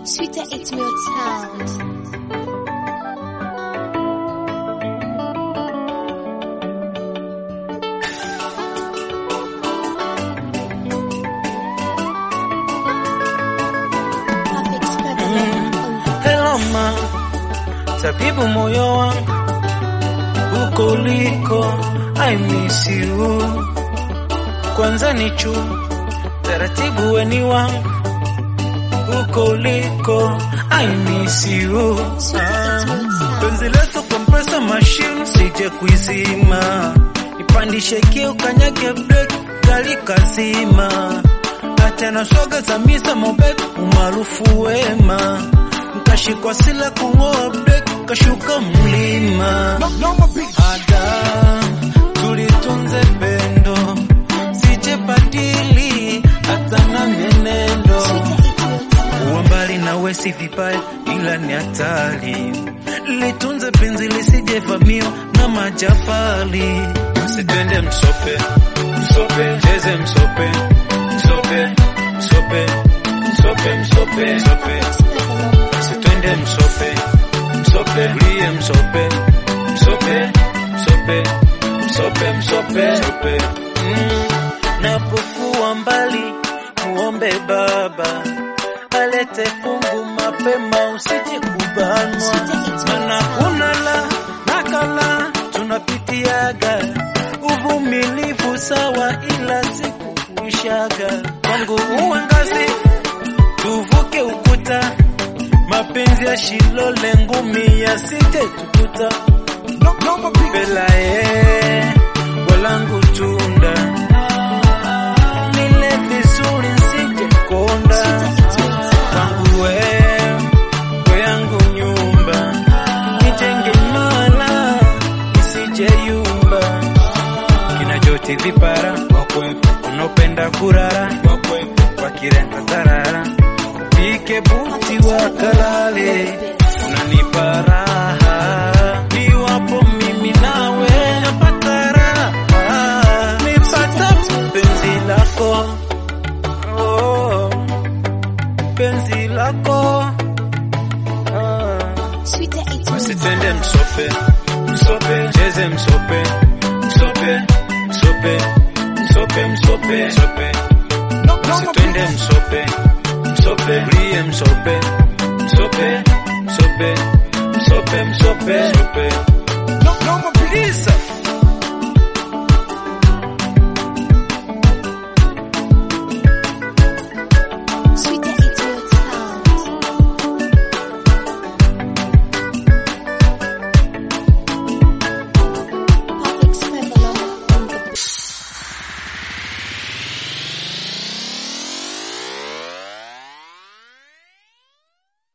Sweeter It's Milk Sound. Perfect Spread. Hello ma, tabibu moyo wangu huko uliko, I miss you. Kwanza ni chu taratibu weni wangu huko uliko, I miss you. Ah, Penzi letu kompresa machine sije kuizima, nipandishe kio kanyage break gari kazima, hata na soga za misa mobek umaarufu wema Nkashikwa sila kung'oa break kashuka mlima ada tulitunze pendo sije badili hata na menendo uwa mbali nawe si vibaya ila ni hatari litunze penzi lisije vamio na majabali msitwende msope msope cheze msope msope msope msope msope msope Sitwende msope msope ulie msope msope msope msope msope msope mm. Napokuwa mbali muombe Baba alete fungu mapema, usije kubanwa, mana kuna la nakala tunapitiaga uvumilivu sawa, ila siku kuishaga kwangu uangazi tuvuke ukuta mapenzi ya shilole ngumi yasije tukuta belae walangu tunda nile vizuri nsije konda kwangu we we yangu nyumba nijenge imara isije yumba kina joti vipara unaopenda kurara wakirenda tarara pike buti wakalale unanipa raha iwapo mimi nawe napata raha nipata penzi lako oh, penzi lako ah. Sweeter It's Milk Usitende Sound. msope msope cheze msope msope msope msope msope msope Usitende msope msope ulie msope msope msope msope msope msope